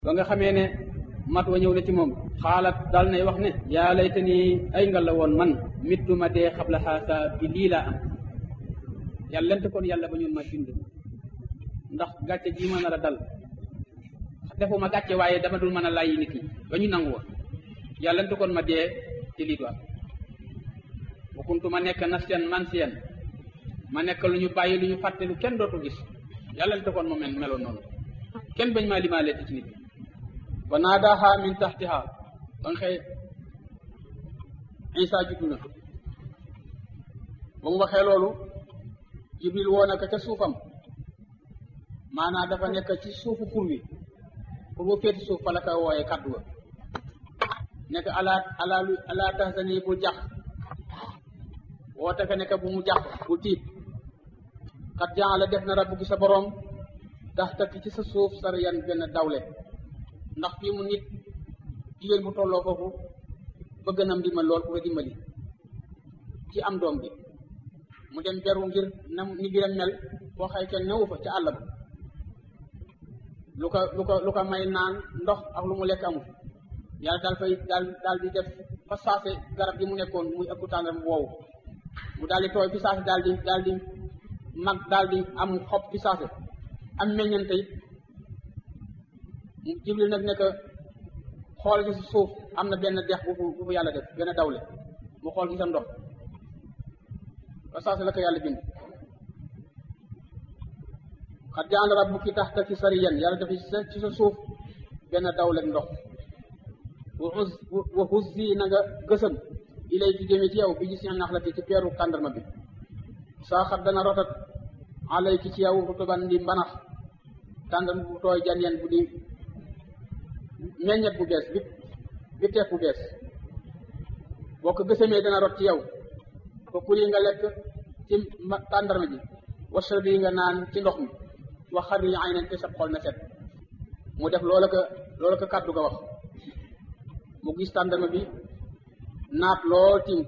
ba nga xamee ne mat wa ñëw na ci moom xaalat dal nay wax ne yaa layta ni ay nga la woon man mittu ma dee xabla xaasa bi lii laa am yàlla lent kon yàlla ba ñun ma bind ndax gàcce ji ma nar a dal defuma gàcce waaye dama dul mën a layyi nit ñi ba ñu nangu woon yàlla lent kon ma dee ci lii du am bu kuntu ma nekk nasiyan mansiyan ma nekk lu ñu bàyyi lu ñu fàtte lu kenn dootu gis yàlla lent kon ma mel meloon noonu kenn bañ maa limaale ci nit wa naadaha min taxtiha ba nga xëy isa juddu na ba mu waxee loolu jibril woo na ko ca suufam maanaam dafa nekk ci suufu xur wi pour bu féeti suuf fa la ko wooyee kaddu ga nekk ala ala ala tahzani bul jax woote ko nekk bu mu jax bul tiit xat jaala def na rabbu gi sa boroom tax takk ci sa suuf sariyan gën a dawle ndax fii mu nit jigéen bu tolloo foofu bëgg na ndimbal lool ku ko dimbali ci am doom bi mu dem beru ngir na ni biram mel foo xëy kenn newu fa ca àll ba lu ko lu ko lu ko may naan ndox ak lu mu lekk amul yàlla daal fay daal daal di def fa saase garab gi mu nekkoon muy ëpp tàndar mu woowu mu daal di tooy fi saase daal di daal di mag daal di am xob fi saase am meññante it jibril nag nekk xool ci suuf am na benn dex bu bu fu yàlla def benn dawle mu xool ci sa ndox ba saase la ko yàlla bind xat jaala rabbuki taxta ki sariyan yàlla def ci sa suuf benn dawle ndox wa huzzi na nga gësëm ilay ki jëme ci yow bi gis nax la te ci peeru kàndarma bi saa xat dana rotat alay ki ci yow rutuban di mbanax tàndarma bu tooy janyen bu di meññet bu bees bi bi teef bu bees boo ko gësamee dana rot ci yow ko kuli nga lekk ci tàndarma ji wasra bi nga naan ci ndox mi wax xar yi ay nañ te sab xol na set mu def loola ko loola ko kàddu ga wax mu gis tàndarma bi naat lool tiim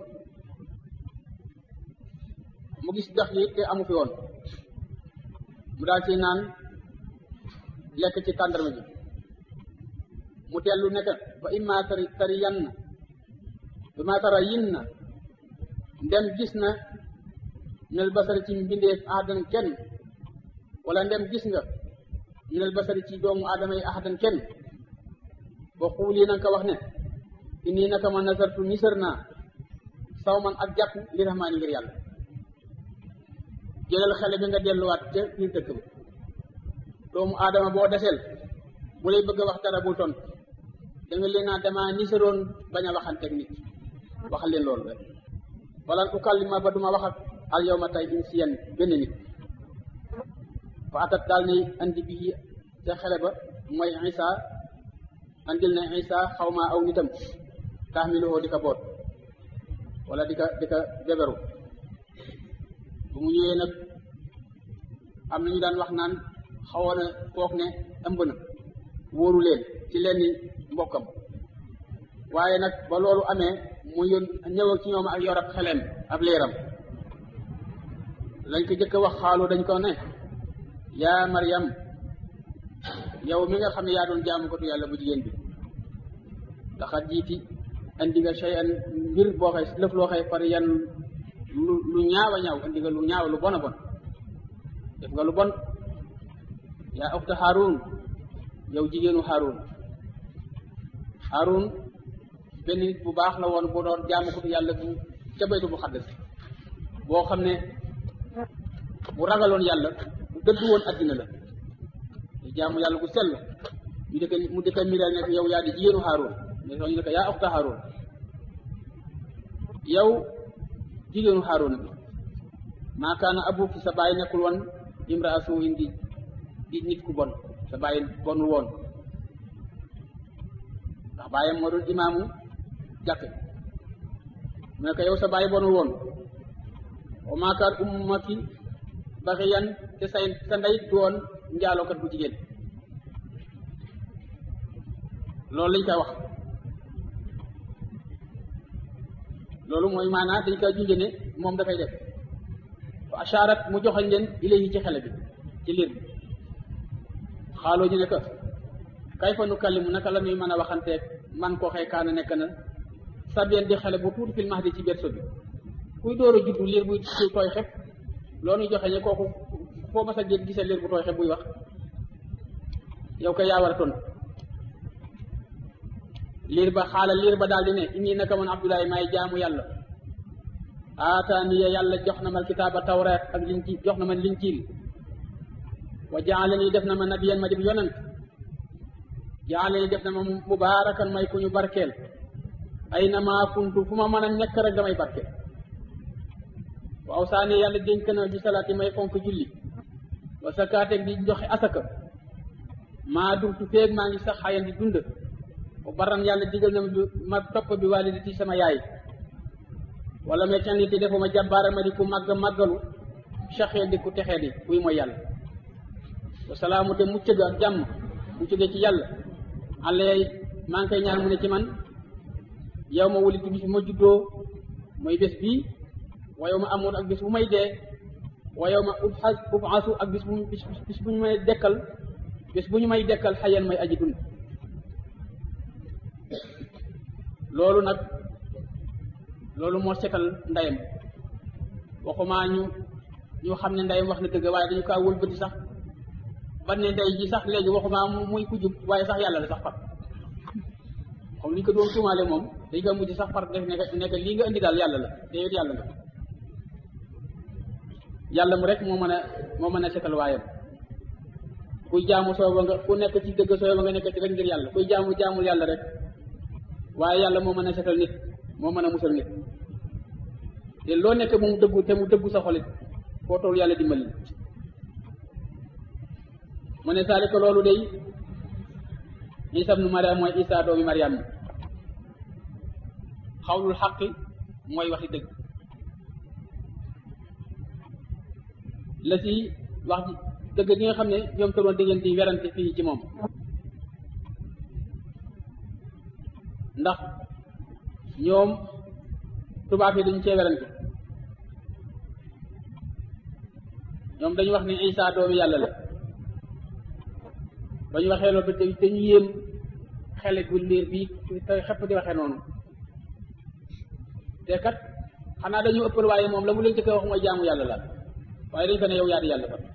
mu gis dex yi te amu fi woon mu daal ci naan lekk ci tàndarma ji mu dellu nekk fa imma tari tari yan na imma tara yin na ndem gis na minel basari ci mbindeef ahadan kenn wala ndem gis nga minel basari ci doomu aadama yi ahadan kenn ba xuuli na nga ko wax ne inni naka ma nasartu nisër naa saw man ak jàpp li rahmaani ngir yàlla jëlal xale bi nga delluwaat ca biir dëkk ba doomu aadama boo desel bu lay bëgg a wax dara bul tontu da nga leen naa dama nisaroon bañ a waxanteeg nit waxal leen loolu rek wala ukallima ba duma wax ak al yawma tey insiyan benn nit fa atat daal ni andi bii ca xale ba mooy isa andil na isa xaw ma aw nitam taxmiluhoo di ko boot wala di ko di ko beberu bu mu ñëwee nag am na ñu daan wax naan xawoon a foog ne ëmb na wóoru leen ci lenn mbokkam waaye nag ba loolu amee mu yón ñëw ci ñoom ak yor ak xeleem ab leeram lañ ko jëkk wax xaalu dañ ko ne yaa Maryam yow mi nga xam ne yaa doon jaamu ko tu yàlla bu jigéen bi daxat jiiti andi nga shay an mbir boo xay lëf loo xay far yan lu lu ñaaw a ñaaw andi nga lu ñaaw lu bon a bon def nga lu bon yaa uxta Haarun yow jigéenu Haarun Haarun benn nit bu baax la woon bu doon jaamu ko yàlla bu ca baytu bu xaddas boo xam ne bu ragaloon yàlla bu dëddu woon addina la te jaamu yàlla bu sell ñu dëkk mu dëkk miral nekk yow yaa di jigéenu Haarun mais soo ñu ne ko yaa uxta Haarun yow jigéenu Haarun bi maa kaana abuki sa baay nekkul woon imraa suu'in di di nit ku bon sa baay bonul woon ndax baayam moo doon imaamu jàkk mu ne ko yow sa baay bonul woon wa maa kaan ummaki baxiyan te say sa ndey du woon njaalookat bu jigéen loolu lañ koy wax loolu mooy maanaa dañ koy junjë ne moom dafay def fa asharat mu joxañ leen ilayhi ci xele bi ci liir bi xaaloo ñu ne que kay fa nu kallimu naka la ñuy mën a waxanteeg man koo xëy kaana nekk na sabien di xale bu tuuti fil mahdi ci berso bi kuy door a juddu liir buy tooy xep loolu joxe ñe kooku foo mas a gis gisee liir bu tooy xep buy wax yow kay yaa war a tontu liir ba xaala liir ba daal di ne inni naka man abdoulaye maay jaamu yàlla aataaniya yàlla jox na ma kitaaba tawreet ak linjiil jox na ma linjiil wa jaalani def na ma nabiyan ma dib yonent jaalani def na ma mubaarakan may ku ñu barkeel ay na maa kuntu fu ma mën a nekk rek damay barkeel wa awsaani yàlla dénk na bi salaati may fonk julli wa sakaateeg di joxe asaka maa dumtu feeg maa ngi sax xayan di dund wa baran yàlla digal na ma topp bi waalidati sama yaay wala mais can niti defuma jàbbaara ma di ku màgg màggalu saxee di ku texee di kuy mooy yàlla wa salaamu te mucc ga ak jàmm mu jóge ci yàlla àllee maa ngi koy ñaan mu ne ci man yow ma wulitu bis bu ma juddoo mooy bés bii wa yow ma amoon ak bis bu may dee wa yow ma ubxas ubxasu ak bis bu bis bu ñu may dekkal bés bu ñu may dekkal xayan may aji dund loolu nag loolu moo setal ndeyam waxumaa ñu ñu xam ne ndeyam wax na dëgg waaye dañu kaa wëlbati sax ba ne ndey ji sax léegi waxumaa muy ku jub waaye sax yàlla la sax far comme li ñu ko doon tuumaale moom dañ ko mujj sax far def nekk nekk lii nga indi daal yàlla la te yow yàlla nga yàlla mu rek moo mën a moo mën a setal waayam kuy jaamu sooba nga ku nekk ci dëgg sooba nga nekk ci rek ngir yàlla kuy jaamu jaamul yàlla rek waaye yàlla moo mën a setal nit moo mën a musal nit te loo nekk mu dëggu te mu dëggu sa xolit foo toll yàlla dimbali mu ne saalika loolu day isa ibnu mariam mooy isa doomi mariam xawlul xaqi mooy waxi dëgg la ci wax dëgg gi nga xam ne ñoom toroon di ngeen di werante fii ci moom ndax ñoom tubaab yi dañu cee werante ñoom dañu wax ne Isa doomi yàlla la ba ñu waxee loolu te dañu yéem xele gu liir bi te xepp di waxee noonu te kat xanaa dañu ëppal waaye moom la mu leen jëkk wax mooy jaamu yàlla la waaye dañu ko ne yow yaa di yàlla fa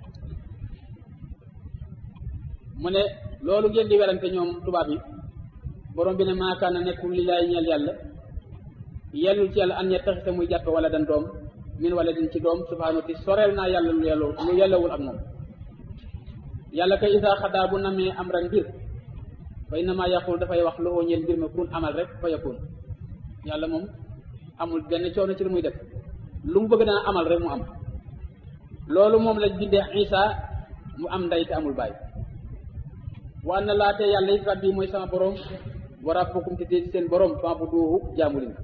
mu ne loolu ngeen di werante ñoom tubaab yi borom bi ne maakaana nekkul li laay ñeel yàlla yellul ci yàlla an yettaxisa muy jàppe wala dan doom min wala din ci doom subhaanahu ti soreel naa yàlla lu yellu lu yellawul ak moom yàlla kay isaa xadaa bu namee am ran mbir fa innama yaqul dafay wax lu ñeel mbir ma kun amal rek fa yakun yàlla moom amul benn coono ci lu muy def lu mu bëgg dana amal rek mu am loolu moom la bindee isa mu am ndey te amul baay wa na laate yàlla it rabbi mooy sama borom wa rabbukum te dee seen borom fa bu duuhu jaamu leen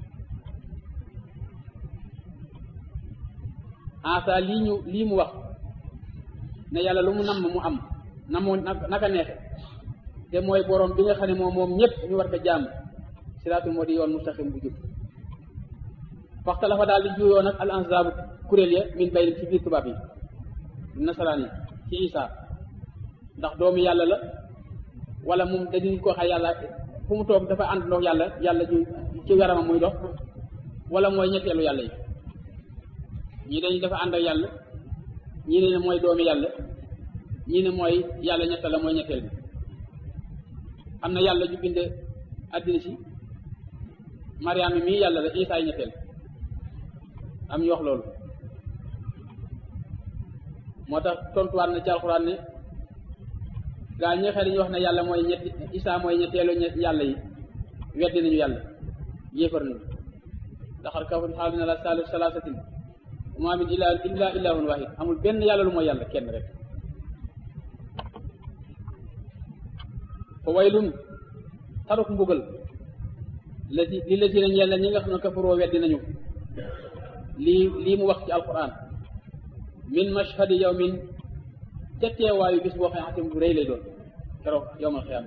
asa lii ñu lii mu wax ne yàlla lu mu namm mu am na moo naka neexe te mooy borom bi nga xam ne moom moom ñëpp ñu war ko jaamu siraatul moo di yoon mustaqim bu jub faxta la fa daal di juyoo nag al ansaabu kuréel ya min baynim ci biir tubaab yi nasaraan yi ci isa ndax doomu yàlla la wala moom dañuy ko xam yàlla fu mu toog dafa ànd ndox yàlla yàlla ju ci yaramam muy dox wala mooy ñetteelu yàlla yi ñii dañuy dafa ànd ak yàlla ñii ne mooy doomi yàlla ñii ne mooy yàlla ñetta la mooy ñetteel bi am na yàlla ju bind àddina si mariama mii yàlla la isaay ñetteel am ñu wax loolu moo tax tontuwaat na ci alxuraan ne gaa ñi xëy dañuy wax ne yàlla mooy ñetti isaa mooy ñetteelu yàlla yi weddi nañu yàlla yéefar nañu daxar kafun xaal na la saalis salaasatin maa min illa illa ilahun wahid amul benn yàlla lu mooy yàlla kenn rek fa waylun taruk mbugal la ci li la ci ne ñeel na ñi nga xam ne kafaroo weddi nañu lii lii mu wax ci alquran min mashhadi yawmin ca teewaayu bis boo xam ne bu rëy lay doon keroog yowmal xiyaama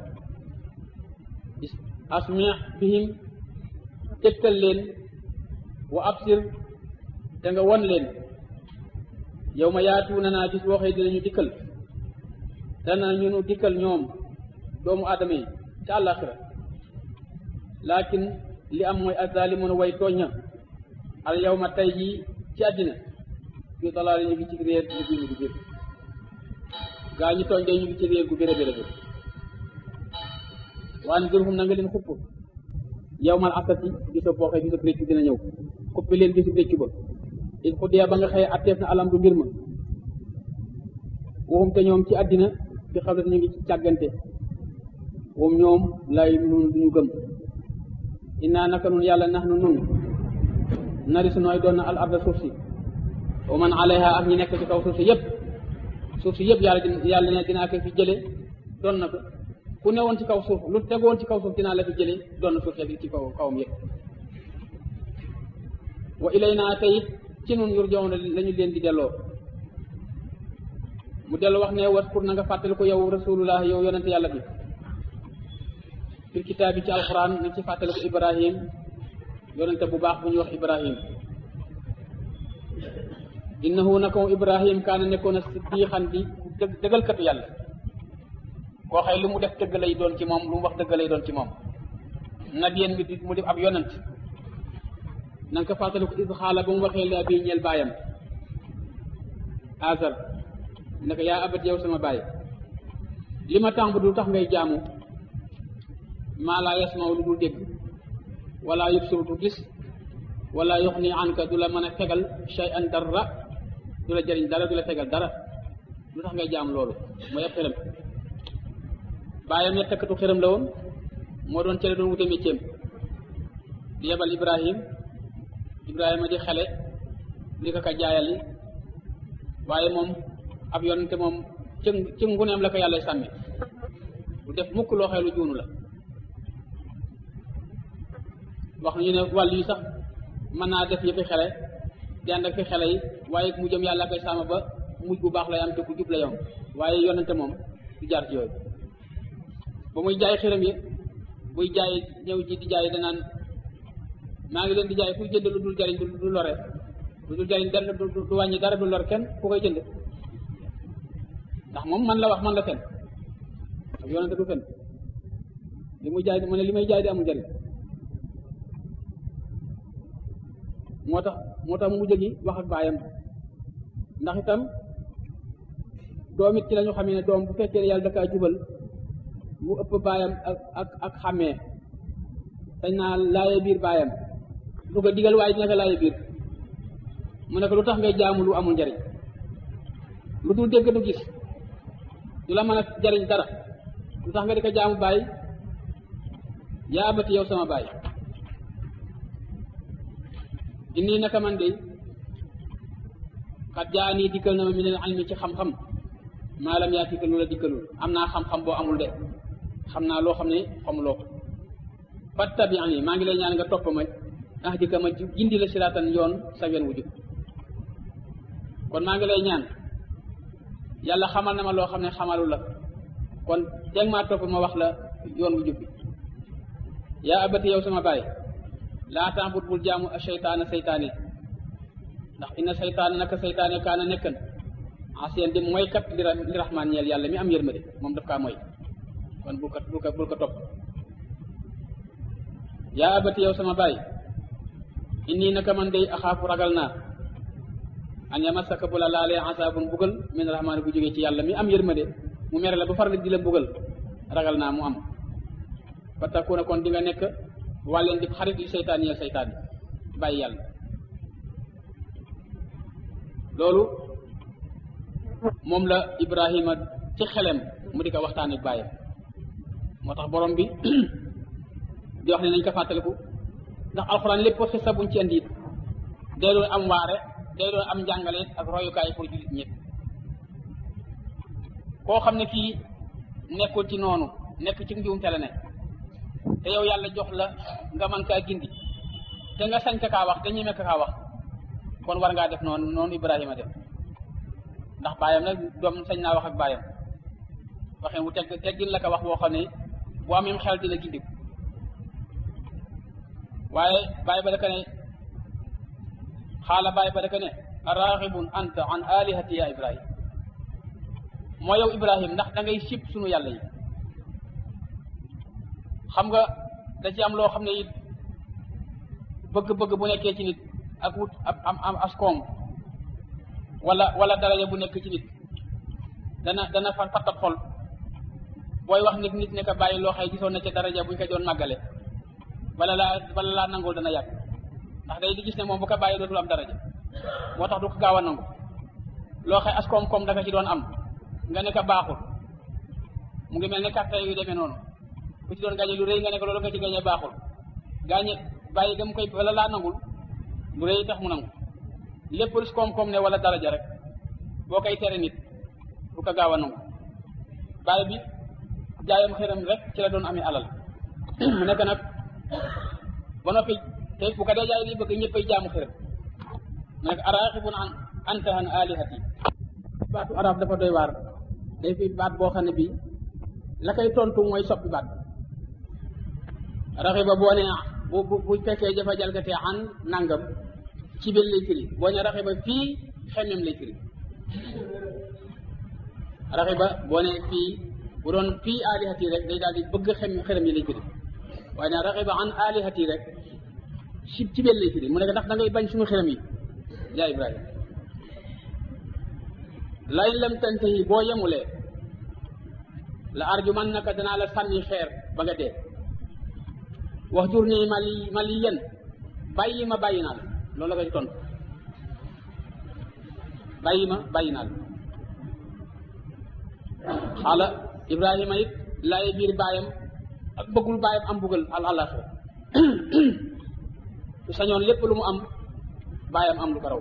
asmi bihim tegtal leen wa absir te nga won leen yow ma yaatu na naa bis boo xëy dinañu dikkal dana ñu nu dikkal ñoom doomu aadama yi ca àllaaxira laakin li am mooy azalimun way tooña al yawma tey jii ci àddina fi dalaali ñu ngi ci réer ñu ngi ci biir gaa ñi tooñ day ñu ngi ci réer gu béré béré béré waan durhum na nga leen xupp yawmal asati bisa boo xëy bisa réccu dina ñëw xuppi leen bisu réccu ba il xudiya ba nga xëye atteef na alam du mbir ma waxum te ñoom ci àddina fi xam ne ñu ngi ci càggante moom ñoom lay nun duñu gëm innaa naka nun yàlla nax nu nun nari su nooy doon na al arda suuf si wa man alayha ak ñi nekk ci kaw suuf si yëpp suuf si yëpp yàlla yàlla ne dinaa ko fi jële doon na ko ku newoon ci kaw suuf lu tegoon ci kaw suuf dinaa la fi jële doon na suuf ci kaw kawam yëpp wa ilayna tey ci nun yurjawoon lañu leen di delloo mu dellu wax ne was pour na nga fàttali ko yow rasulullah yow yonente yàlla bi fil kitaab bi ci alquran na ci fàttali ko ibrahim yonente bu baax bu ñuy wax ibrahim innahu naka moom ibrahim kaana nekkoon a siddiixan di dëggalkatu yàlla koo xëy lu mu def dëgg lay doon ci moom lu mu wax dëgg lay doon ci moom nabiyen mi di mu def ab yonent na nga ko fàttali ko is xaala ba mu waxee li abi ñeel baayam azar ne ko yaa abat yow sama baay li ma tàmb du tax ngay jaamu maa laa yasmaw lu dul dégg wala yubsiru du gis wala yuxni anka du la mën a fegal shay'an dara du la jëriñ dara du la fegal dara lu tax ngay jaam loolu mooy ab xërëm baayam yettakatu xërëm la woon moo doon cele doon wute métier di yebal ibrahim ibrahima di xale di ko ka jaayali waaye moom ab yonente moom ci ci nguneem la ko yàlla sàmmi du def mukk loo xeelu juunu la wax nañu ne wàll yi sax mën naa def yëfi xele di ànd ak fi xele yi waaye mu jëm yàlla koy sàmm ba mujj bu baax lay am te ku jub la yom waaye yonente moom du jaar ci yooyu ba muy jaay xiram yi buy jaay ñëw ji di jaay danaan maa ngi leen di jaay kuy jënd lu dul jariñ du lore lu dul jariñ dara du wàññi dara du lor kenn ku koy jënd ndax moom man la wax man la fen ak yonente du fen li muy jaay mu ne li may jaay di amul njariñ moo tax moo tax mu jógi wax ak baayam ndax itam doom it ci la ñu xamee ne doom bu fekkee ne yàlla da kaa jubal mu ëpp baayam ak ak ak xàmmee sañ naa laaye biir baayam du ko digal waaye dina ko laaye biir mu ne ko lu tax ngay jaamu lu amul njariñ lu dul dégg du gis du la mën a jariñ dara lu tax nga di ko jaamu baay yaa abati yow sama baay inni naka man de xat jaa nii dikkal na ma minal ilmi ci xam-xam maalam yaa tika lu la dikkalul am naa xam-xam boo amul de xam naa loo xam ne xamuloo ko fattabi'ani maa ngi lay ñaan nga topp ma ah dika ma gindi la siraatan yoon sa yoon wu jub kon maa ngi lay ñaan yàlla xamal na ma loo xam ne xamalu la kon teg maa topp ma wax la yoon wu jub bi yaa abati yow sama baay laa taabut bul jaamu a seytaana seytaane ndax inna seytaana naka seytaane kaana nekkan asiyaan di mooy kat li li raxmaan ñeel yàlla mi am yërmande moom daf kaa mooy kon bul ko bul ko bul ko topp yaa abati yow sama baay inni naka man day axaafu ragal naa an yamassaka bu la laalee asaabun bugal min raxmaan bu jógee ci yàlla mi am yërmande mu mere la ba far di la bugal ragal naa mu am fa takuna kon di nga nekk wàlleen di xarit li seytaan yi seytaan yi bàyyi yàlla loolu moom la ibrahima ci xelem mu di ko waxtaan ak bàyyam moo tax borom bi di wax ne nañ ko fàttaliku ndax alxuraan lépp xisa buñ ci indi it day doon am waare day doon am njàngale ak royukaay pour jullit ñëpp koo xam ne kii nekkul ci noonu nekk ci njuumte la ne te yow yàlla jox la nga mën kaa gindi te nga sañ ka kaa wax te ñeme ka kaa wax kon war ngaa def noonu noonu Ibrahima def ndax baayam nag doom sañ naa wax ak baayam waxee wu teg teggin la ko wax boo xam ne bu amee xel dina gindi waaye baay ba daka ne xaala baay ba daka ne araxibun anta an alihati ya Ibrahim moo yow Ibrahim ndax da ngay sib sunu yàlla yi xam nga da ci am loo xam ne it bëgg-bëgg bu nekkee ci nit ak wut am am am askoom wala wala daraja bu nekk ci nit dana dana fa fattat xol booy wax nit nit ne ko bàyyi loo xëy gisoon na ca daraja buñ ko doon màggale bala laa bala laa nangul dana yàgg ndax day di gis ne moom bu ko bàyyi dootul am daraja moo tax du ko gaaw a nangu loo xëy as koom-koom da nga ci doon am nga ne ko baaxul mu ngi mel ne carte yu demee noonu ku ci doon gañe lu rëy nga ne ko loolu nga ci gañe baaxul gaañe bàyyi gam koy wala laa nangul lu rëy tax mu nangu lépp lu koom-koom ne wala daraja rek boo koy tere nit du ko gaaw a nangu bàyyi bi jaayam xëram rek ci la doon amee alal mu nekk nag ba noppi te bu ko dee jaay li bëgg ñëppay jaamu xëram mu nekk araaxibun an anta an alihati baatu arab dafa doy waar day fi baat boo xam ne bii la koy tontu mooy soppi baat raxiba boo ne bu bu bu fekkee dafa jalgatee an nangam ci biir lay firi boo ne raxiba fii xemmem lay firi raxiba boo ne fii bu doon fii alihati rek day daal di bëgg xem xërëm yi lay firi waaye ne raxiba an alihati rek ci ci biir lay firi mu nekk ndax da ngay bañ suñu xërëm yi yaa Ibrahima lay lam tantahi boo yemulee la arjuman naka danaa la sànni xeer ba nga dee wax jur nii mali mali yen bàyyi ma bàyyi naa la loolu la koy tontu bàyyi ma bàyyi naa la xaala Ibrahima it laay biir baayam ak bëggul baayam am buggal al àllaxira su sañoon lépp lu mu am baayam am lu ko raw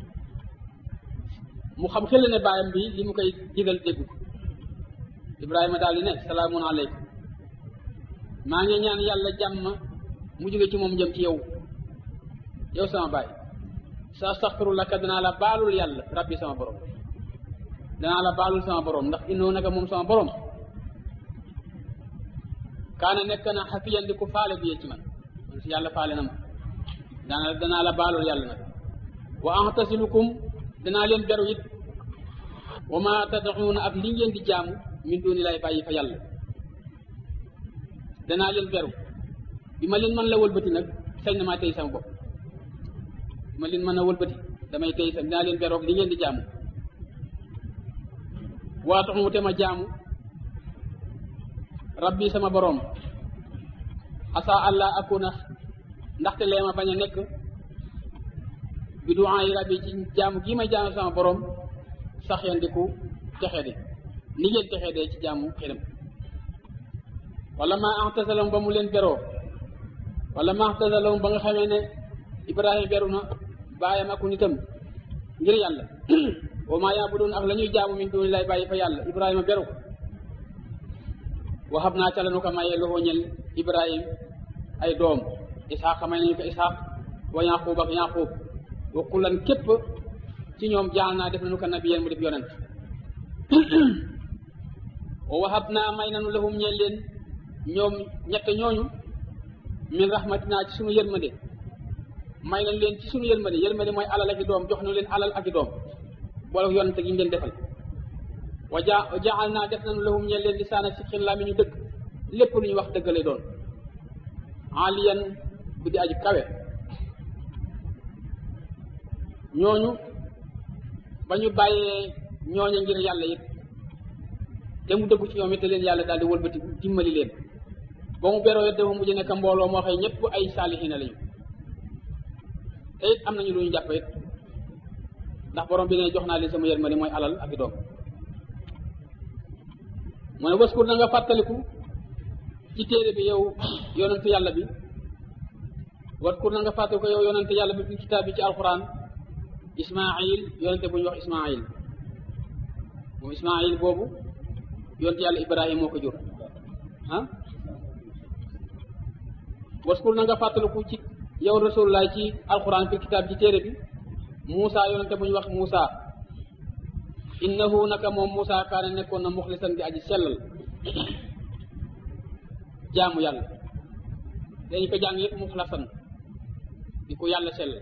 mu xam xel ne baayam bi li mu koy digal déggu Ibrahima daal di ne salaamun aleykum maa ngi ñaan yàlla jàmm mu jóge ci moom jëm ci yow yow sama baay sa astaxfiru laka danaa la baalul yàlla rabbi sama borom danaa la baalul sama borom ndax innoo naka moom sama borom kaana nekk na xafiyan di ku faale bi ci man man si yàlla faale na ma danaa danaa la baalul yàlla nag wa antasilukum danaa leen beru it wa ma tad'uuna ak li ngeen di jaamu min duni lay bàyyi fa yàlla danaa leen beru bi ma leen mën la wëlbati nag sañ na maa tey sama bopp bi ma leen mën a wëlbati damay tey sa danaa leen beru ak li ngeen di jaamu waa tax mu te ma jaamu rabbi sama boroom asa allah akuna ndaxte lee ma bañ a nekk bi duwaa yi rabbi ci jaamu gii may jaamu sama boroom sax yandiku texe di ni ngeen texe dee ci jaamu xiram wala ma axtasalom ba mu leen beroo wala ma axtasalom ba nga xamee ne ibrahima beru na baayam aku nitam ngir yàlla wa ma yaabudoon ak la ñuy jaamu min duni lay bàyyi fa yàlla ibrahima beru waxab naa ca la nu ko mayee loxoo ñel ibrahim ay doom isxaq may nañu ko isxaq wa yaqub ak yaqub wa kullan képp ci ñoom jaal naa def nañu ko nabiyen mu def yonent wa waxab naa may nañu lahum ñeel leen ñoom ñett ñooñu min rahmatinaa ci sunu yërmande may nañ leen ci sunu yërmande yërmande mooy alal ak i doom jox nañu leen alal ak i doom boole yonent gi ñu leen defal wa ja jaal naa def nañu lahum ñeel leen lisaana si xin laa mi ñu dëgg lépp lu ñu wax dëgg lay doon aliyan bu di aji kawe ñooñu ba ñu bàyyee ñooña ngir yàlla it te mu dëggu ci ñoom it te leen yàlla daal di wëlbati dimbali leen ba mu beroo it dafa mujj nekk mbooloo moo xëy ñëpp ay saalihiina lañu te it am nañu lu ñu jàpp it ndax borom bi ne jox naa leen sama yërmande mooy alal ak i doom mu ne waskur na nga fàttaliku ci téere bi yow yonent yàlla bi waskur na nga fàttaliku yow yonent yàlla bi fi kitaab bi ci alquran ismail yonente bu ñu wax ismail moom ismail boobu yonent yàlla ibrahim moo ko jur ah waskur na nga fàttaliku ci yow rasulullah ci alquran fi kitaab ci téere bi Muusa yonente bu ñu wax Muusa innahu naka moom Muusa kaane nekkoon na muxlisan di aji sellal jaamu yàlla dañu ko jàng yëpp muxlasan di ko yàlla sellal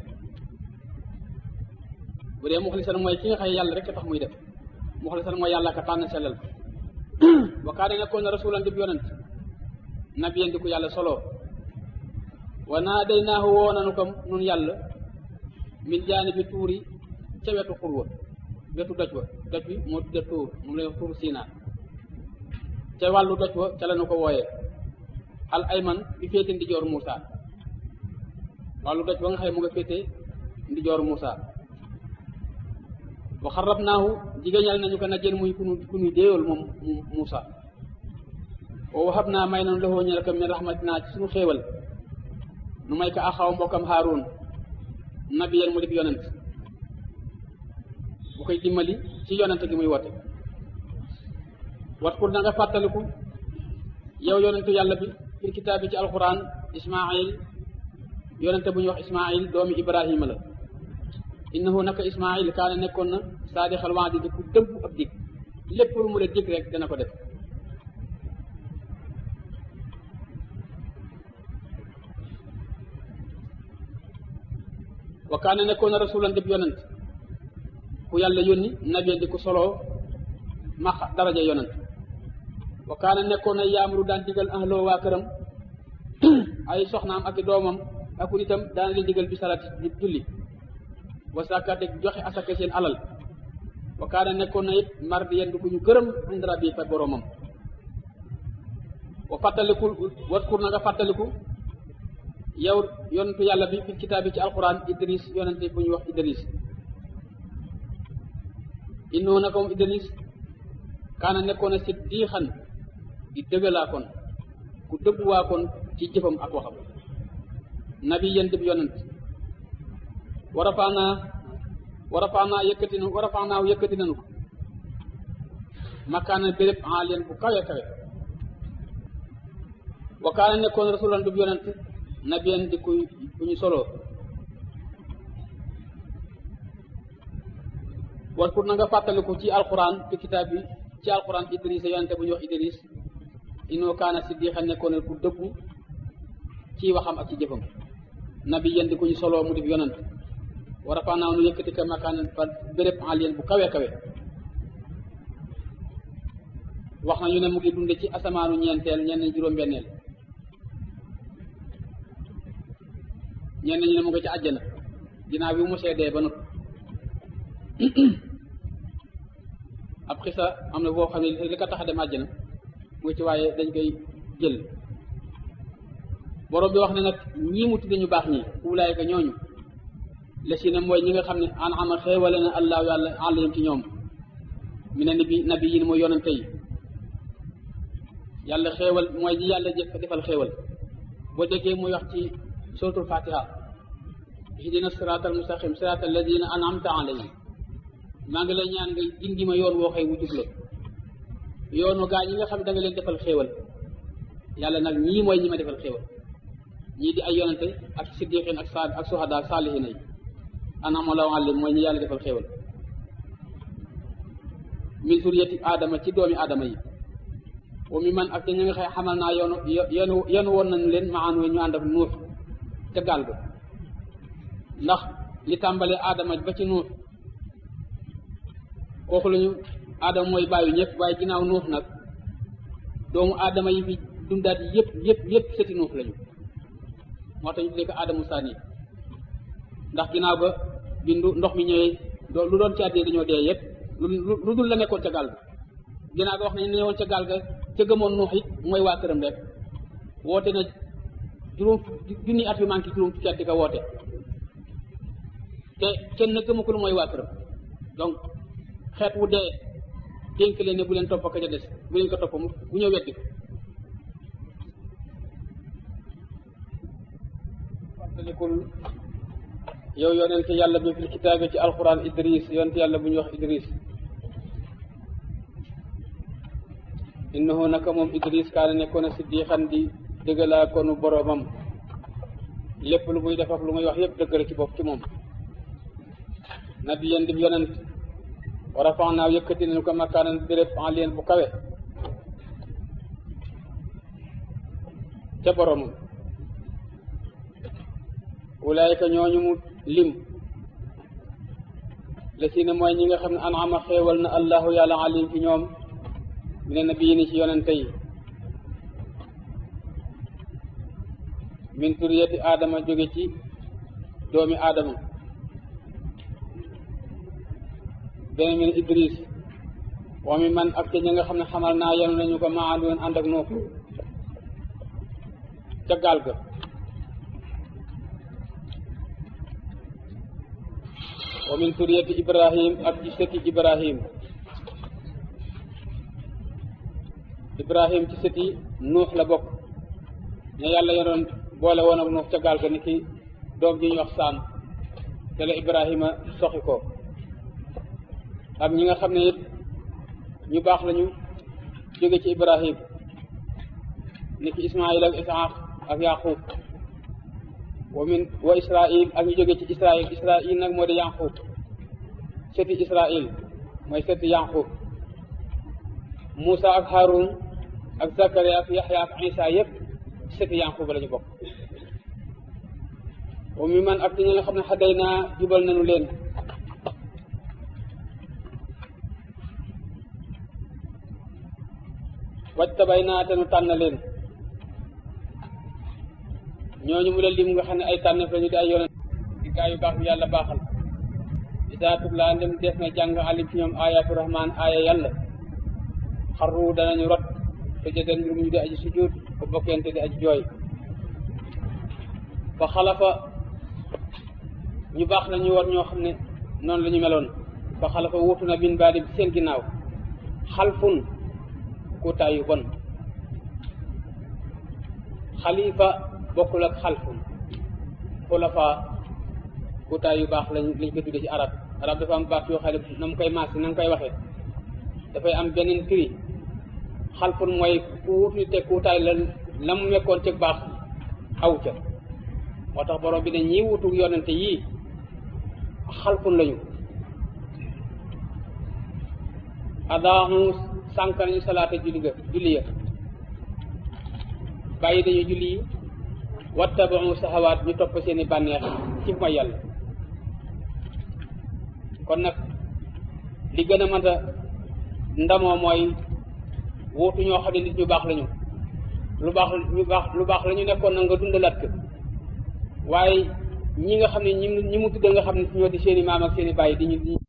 bu dee muxlisan mooy ki nga xam yàlla rek tax muy def muxlisan mooy yàlla ka tànn sellal wa kaane nekkoon na rasulan di yonent nabiyen di ko yàlla solo wa naa day naahu woo nanu ko nun yàlla min jaani bi tuuri ca wetu xur wa wetu doj wa doj bi moo tudde tuur mu lay tuur siinaa ca wàllu doj wa ca la nu ko wooyee al ayman bi féete ndijoor Muusa wàllu doj ba nga xëy mu nga féete ndijoor Muusa wa xarab naahu jigéeñal nañu ko na jën muy kunu ku nuy déeyool moom Muusa wa wahab naa may nanu loxoo ñel ko min rahmatinaa ci suñu xéewal nu may ko axaw mbokkam Haaruun nabiyen mu dib yonent bu koy dimbali ci yonent gi muy wote wat kur na nga fàttaliku yow yonentu yàlla bi fil kitaab bi ci alquran ismail yonente bu ñuy wax ismail doomi ibrahima la innahu naka ismail kaana nekkoon na saadixal waadi di ku dëggu ab dig lépp lu mu la dig rek dana ko def wa kaana nekkoon na rasulan dib yonent ku yàlla yónni nabiyen di ku soloo max daraja yonent wa kaana nekkoon na yaamuru daan digal ahloo waa këram ay soxnaam ak i doomam ak nitam daan leen digal bi salaati di julli wa sàkkaate joxe asaka seen alal wa kaana nekkoon na it mardiyen di ku ñu gërëm indra bi fa boromam wa fàttaliku waskur na nga fàttaliku yow yonentu yàlla bi fi kitaab bi ci alquran idris yonente bu ñuy wax idris innoo naka moom idris kaana nekkoon na siddiixan di dëggalaa kon ku dëgguwaa kon ci jëfam ak waxam nabi yéen dib yonent wa rafaanaa wa rafaanaa yëkkati na wa rafaanaaw yëkkati nanu ko makkaana béréb alien bu kawe kawe wa kaana nekkoon rasulan dub yonent nabiyen di kuy ku ñu soloo war pour na nga fàttaliku ci alquran ci kitaab bi ci alquran idris yonente bu ñuy wax idris inoo kaana siddiqa nekkoon ku dëggu ci waxam ak ci jëfam nabi yéen di ku ñu soloo mu def yonent war a faanaaw nu yëkkati ka makaan fa béréb alien bu kawe kawe wax na ñu ne mu ngi dunde ci asamaanu ñeenteel ñenn juróom-benneel ñenn ñu ne mu ngi ci àjjana ginnaaw bi mu seedee ba noppi ab xisa am na boo xam ne li ko tax a dem àjjana mu ci waaye dañ koy jël borom bi wax ne nag ñii mu tudde ñu baax ñi ulaayka ñooñu la si ne mooy ñi nga xam ne an ama xéewale na allahu yàlla àllayim ci ñoom mi ne nabi nabi yi mooy yonante yi yàlla xéewal mooy ñi yàlla jëf defal xéewal boo déggee muy wax ci suratul fatiha ihdina siraatal mustaqim siraatal ladina an'amta alayhim maa ngi lay ñaan nga gindi ma yoon woo xëy wu jub la yoonu gaa ñi nga xam ne da nga leen defal xéewal yàlla nag ñii mooy ñi ma defal xéewal ñii di ay yonante ak siddiqin ak saad ak suhada ak saalihina yi anama law alim mooy ñi yàlla defal xéewal min suriyati aadama ci doomi aadama yi wa mi man ak te ñu nga xëy xamal naa yoonu yenu yenu woon nañu leen ma anu ñu ànd ak nuux ca gaal ga ndax li tàmbalee aadama ba ci nuux kooku lañu aadama mooy bàyyi ñëpp waaye ginnaaw nuux nag doomu aadama yi fi dundaat yëpp yëpp yëpp sëti nuux lañu moo tax ñu tuddee ko aadamu saani ndax ginnaaw ba bindu ndox mi ñëwee lu doon ci àddee dañoo dee yëpp lu dul la nekkoon ca gaal ga ginnaaw ga wax nañu ne woon ca gaal ga ca gëmoon nuux it mooy waa këram rek woote na juróom junni at yu manqué juróom fukki at di ko woote te kenn na gëma ko lu mooy waa këram donc xeet wu dee dénk leen ne bu leen topp ka ca des bu leen ko topp mu bu ñëw weddi ko fàttalikul yow yonente yàlla bi fil kitaabi ci alquran idris yonente yàlla bu ñuy wax idris innahu naka moom idris kaana nekkoon a siddiqan di dëggalaa konu boromam lépp lu muy def ak lu muy wax yëpp dëgg la ci bopp ci moom nabiyan di yonent wa rafanaaw yëkkati nañu ko makaanan béréb en lien bu kawe ca boromam ulaayka ñooñu mu lim la si ne mooy ñi nga xam ne anama xéewal na allahu yàlla alim ci ñoom mi ne nabiyi ni ci yonente yi min turiyati aadama jóge ci doomi aadama beneen min idris wa mi man ak ca ñi nga xam ne xamal naa yenu nañu ko maa àndoon ànd ak nuux ca gaal ga wa min turiyati ibrahim ak ci sëti ibrahim ibrahim ci sëti nuux la bokk ña yàlla yenoon boole woon ak nuux ca gaal ga ni ki doom ji ñu wax saam te la ibrahima soxi ko ak ñi nga xam ne it ñu baax lañu jóge ci ibrahim ni ki ismail ak isaaq ak yaqub wa min wa israil ak ñu jóge ci israil israil nag moo di yaqub sëti israil mooy sëti yaqub Moussa ak Haroun ak Zakaria ak Yaxya ak Isa yëpp sëti yaqub la ñu bokk wa mi man ak ñi nga xam ne xaday naa jubal nañu leen wajtabay naa te nu tànn leen ñooñu mu la lim nga xam ne ay tànneef lañu di ay yonent di gaa yu baax yu yàlla baaxal isaa tutlaa ndem def na jàng alim ci ñoom ayatu rahman aaya yàlla xarru danañu rot te jëden mbir mu ñu di aji sujud ko bokkente di aji jooy fa xalafa ñu baax na ñu war ñoo xam ne noonu la ñu meloon fa xalafa wuutu na bin baadi bi seen ginnaaw xalfun kuutaay yu bon xalifa bokkul ak xalfun xulafa kuutaay yu baax lañ lañ ko tudde ci arab arab dafa am baat yoo xam ne na mu koy maas na nga koy waxee dafay am beneen firi xalfun mooy ku wutu te kuutaay la la mu nekkoon ci baax aw ca moo tax borom bi ne ñii wutu yonente yii xalfun lañu adaamu sànq nañu salaata julli ga julli ya bàyyi dañu julli yi wattabaxu saxawaat ñu topp seeni bànneex ci mooy yàlla kon nag li gën a mënta ndamoo mooy wuutu ñoo xam ne nit ñu baax lañu lu baax ñu baax lu baax la ñu nekkoon na nga dundalaat ko waaye ñi nga xam ne ñi ñi mu tudd nga xam ne ñoo di seeni maam ak seeni bàyyi di ñu